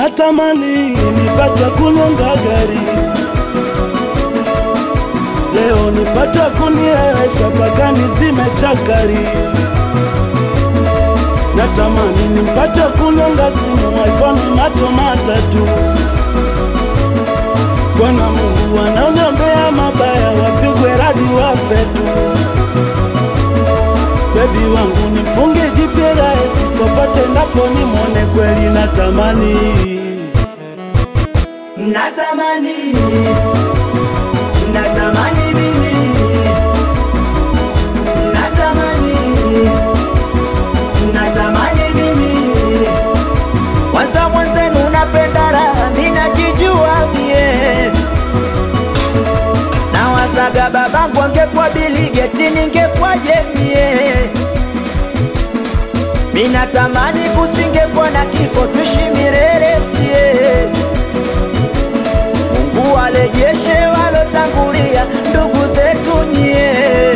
natamani nipata kunyonga gari leo nipata kunilewesha mpaka nizime chakari natamani nipate kunyonga simu iPhone macho matatu Bwana Mungu wanaoniombea mabaya wapigwe radi wafe tu bebi wangu nifunge jipira sipopate ndapo nimwone kweli natamani natamani natamani mimi natamani natamani mimi waza mwenzenu napenda raha minajijua mie na wazaga babangu angekuwa biligeti ningekwaje mie minatamani kusingekuwa na kifo tuishi milele sie Mungu alejeshe walotangulia ndugu zetu nyie.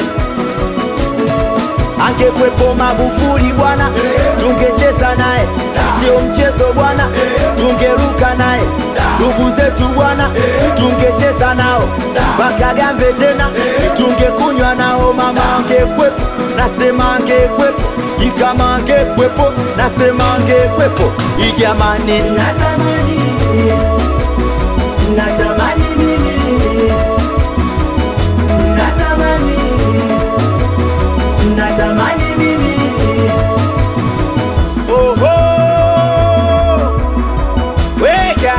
Angekwepo Magufuli bwana, tungecheza naye, sio mchezo bwana, tungeruka naye. Ndugu zetu bwana, tungecheza nao, wakagambe tena, tungekunywa nao. Mama angekwepo, nasema angekwepo, ikama angekwepo, nasema angekwepo. Ijamani, natamani natamani mimi natamani natamani mimi oho weka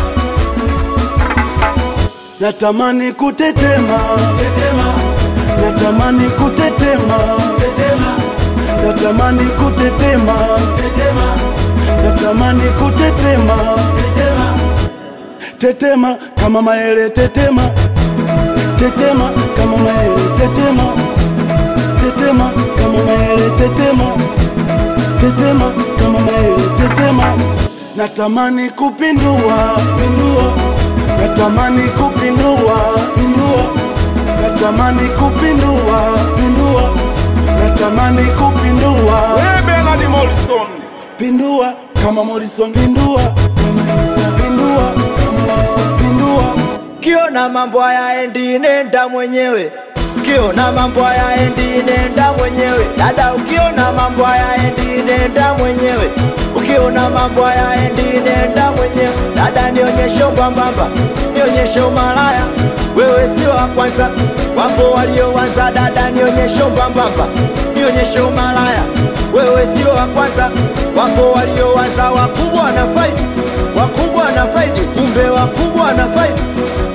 natamani kutetema tetema natamani kutetema tetema natamani kutetema tetema natamani kutetema tetema tetema kama maele tetema tetema kama maele tetema tetema kama maele tetema tetema kama maele tetema natamani kupindua pindua natamani kupindua pindua natamani kupindua pindua natamani kupindua Bernard Morrison. pindua kama Morrison pindua pindua kama Morrison pindua kiona mambo hayaendi nenda mwenyewe ukiona mambo hayaendi nenda mwenyewe dada ukiona mambo hayaendi nenda mwenyewe ukiona mambo hayaendi nenda mwenyewe dada nionyeshe ubambamba nionyeshe umalaya wewe sio wa kwanza wapo walioanza dada nionyeshe ubambamba nionyeshe umalaya wewe sio wa kwanza wapo walioanza wakubwa na faidi wakubwa na faidi kumbe wakubwa na faidi